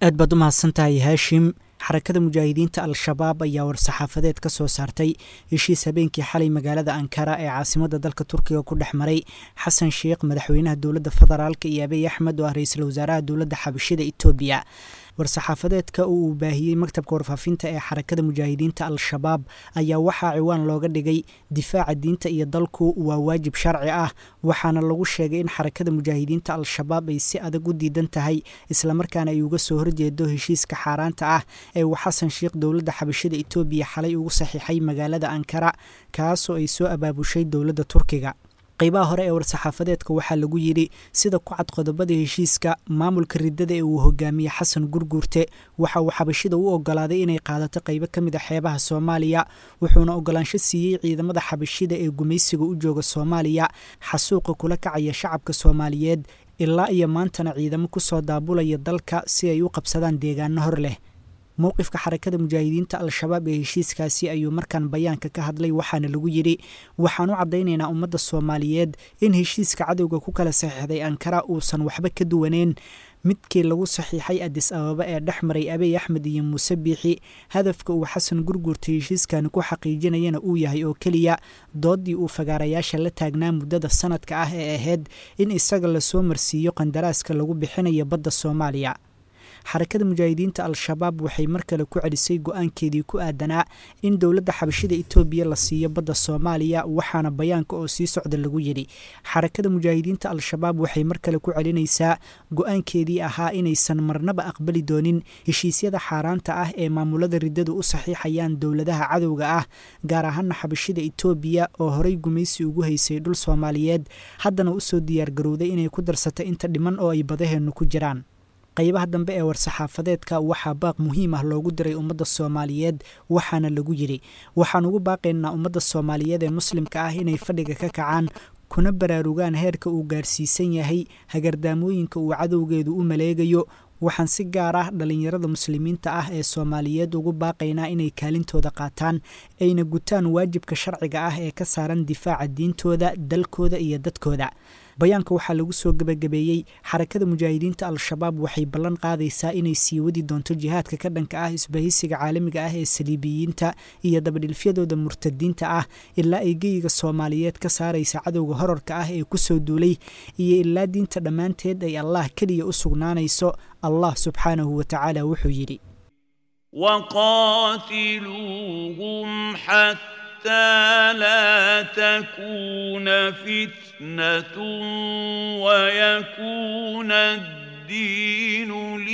aad baad u mahadsantahay haashim xarakada mujaahidiinta al-shabaab ayaa war-saxaafadeed ka soo saartay heshiis habeenkii xalay magaalada ankara ee caasimadda dalka turkiga ku dhex maray xasan sheikh madaxweynaha dowladda federaalk iyo abiy axmed oo ah ra-iisul wasaaraha dowladda xabashida etoobiya war-saxaafadeedka oo uu baahiyey maktabka warfaafinta ee xarakada mujaahidiinta al-shabaab ayaa waxaa ciwaan looga dhigay difaaca diinta iyo dalku waa waajib sharci ah waxaana lagu sheegay in xarakada mujaahidiinta al-shabaab ay si adag u diidan tahay islamarkaana ay uga soo horjeedo heshiiska xaaraanta ah ee uu xasan sheikh dowladda xabashida etoobiya xalay ugu saxiixay magaalada ankara kaasoo ay soo abaabushay dowladda turkiga qaybaha hore ee war-saxaafadeedka waxaa lagu yidhi sida ku cad qodobada heshiiska maamulka riddada ee uu hogaamiyey xasan gurguurte waxa uu xabashida u ogolaaday inay qaadato qaybo ka mid a xeebaha soomaaliya wuxuuna ogolaansho siiyey ciidamada xabashida ee gumaysiga u jooga soomaaliya xasuuqa kula kacaya shacabka soomaaliyeed ilaa iyo maantana ciidamo kusoo daabulaya dalka si ay u qabsadaan deegaano hor leh mowqifka xarakada mujaahidiinta al-shabaab ee heshiiskaasi ayuu markaan bayaanka ka hadlay waxaana lagu yidhi waxaan u caddaynaynaa ummadda soomaaliyeed in heshiiska cadowga ku kala saxiixday ankara uusan waxba ka duwaneen midkii lagu saxiixay adis ababa ee dhex maray abiy axmed iyo muuse biixi hadafka uu xasan gurguurta heshiiskani ku xaqiijinayana uu yahay oo keliya doodii uu fagaarayaasha la taagnaa muddada sanadka ah ee ahayd in isaga lasoo marsiiyo qandaraaska lagu bixinayo badda soomaaliya xarakada mujaahidiinta al-shabaab waxay mar kale ku celisay go-aankeedii ku aadanaa in dowladda xabashida etoobiya la siiyo badda soomaaliya waxaana bayaanka oo sii socda lagu yidhi xarakada mujaahidiinta al-shabaab waxay mar kale ku celinaysaa go-aankeedii ahaa inaysan marnaba aqbali doonin heshiisyada xaaraanta ah ee maamulada riddadu u saxiixayaan dowladaha cadowga ah gaar ahaana xabashida etoobiya oo horey gumaysi ugu haysay dhul soomaaliyeed haddana usoo diyaargarowday inay ku darsato inta dhiman oo ay badaheennu ku jiraan qaybaha dambe ee war-saxaafadeedka waxaa baaq muhiim ah loogu diray ummadda soomaaliyeed waxaana lagu yidhi waxaan ugu baaqaynaa ummadda soomaaliyeed ee muslimka ah inay fadhiga ka kacaan kuna baraarugaan heerka uu gaarsiisan yahay hagardaamooyinka uu cadowgeedu u maleegayo waxaan si gaar ah dhallinyarada muslimiinta ah ee soomaaliyeed ugu baaqaynaa inay kaalintooda qaataan ayna gutaan waajibka sharciga ah ee ka saaran difaaca diintooda dalkooda iyo dadkooda bayaanka waxaa lagu soo gebagabeeyey xarakada mujaahidiinta al-shabaab waxay ballan qaadaysaa inay sii wadi doonto jihaadka ka dhanka ah isbahaysiga caalamiga ah ee saliibiyiinta iyo dabadhilfyadooda murtadiinta ah ilaa ay geyiga soomaaliyeed ka saaraysa cadowga horarka ah ee kusoo duulay iyo ilaa diinta dhammaanteed ay allah keliya u sugnaanayso allah subxaanahu wa tacaala wuxuu yidhi وقاتلوهم حتى لا تكون فتنة ويكون الدين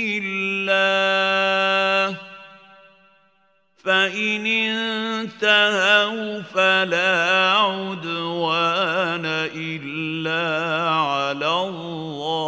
لله فإن انتهوا فلا عدوان إلا على الظالمين